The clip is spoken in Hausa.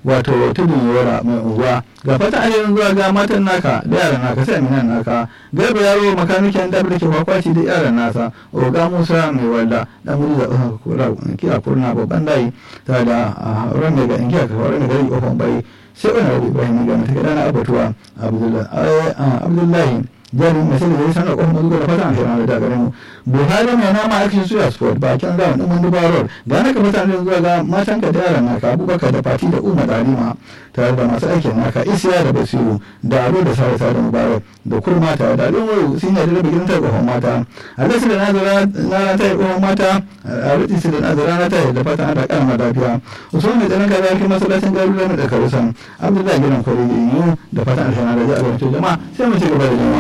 wato tudun yora mai unguwa ga fata ainihin zuwa ga matan naka da yaran naka sai aminan naka garba yaro makanikin da ke kwakwaci da yaran nasa oga musa mai walda dan wuri da kura kira kurna babban dai ta da ran daga ingiya ka ran daga kofan bai sai wani rabu ibrahim ga mata gada na abatuwa abdullahi jami'in mai sani da ya sanar kofin mazuga da fata an shirin da gare mu buhari mai nama action suya sport bakin zawon ɗin wani baror ga naka mutane zuwa ga matan ka da yaran naka abubakar da fati da umar alima tare da masu aikin naka isiya da basiru da aro da sare da mubarak da kurma tare da alin wayo sun yi da bikin ta kofin mata a lasu da nazara na ta yi kofin mata a rutsi su da nazara na ta yi da fata an da karama lafiya usman mai tsaron kaza fi masallacin garuruwa da karusan abdullahi gidan kwari da fata an shirin da jama'a sai mu ci gaba da jama'a